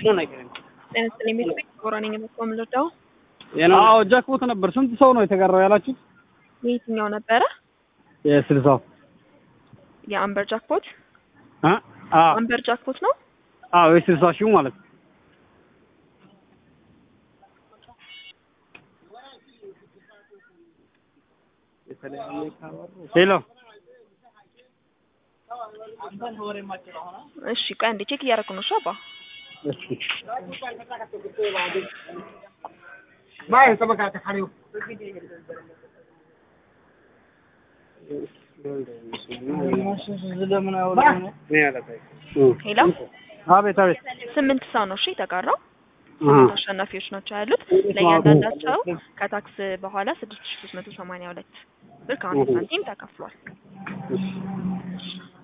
ጤና ይስጥልኝ ቤት ቤት ቦራ ነኝ የመጣው የምንረዳው አዎ ጃክቦት ነበር። ስንት ሰው ነው የተጋራው ያላችሁት? የየትኛው ነበረ? የስልሳው የአምበር ጃክፖት አ አዎ አምበር ጃክፖት ነው። አዎ የስልሳ ሺው ማለት ነው። ሄሎ እሺ ቆይ አንዴ ቼክ እያደረኩ ነው። እሺ አባ ሄሎ አቤት አቤት ስምንት ሰው ነው እሺ የተጋራው። አሃ ስምንት አሸናፊዎች ናቸው ያሉት። ለእያንዳንዳቸው ከታክስ በኋላ ስድስት ሺ ሶስት መቶ ሰማንያ ሁለት ብር ከአንድ ሳንቲም ተከፍሏል።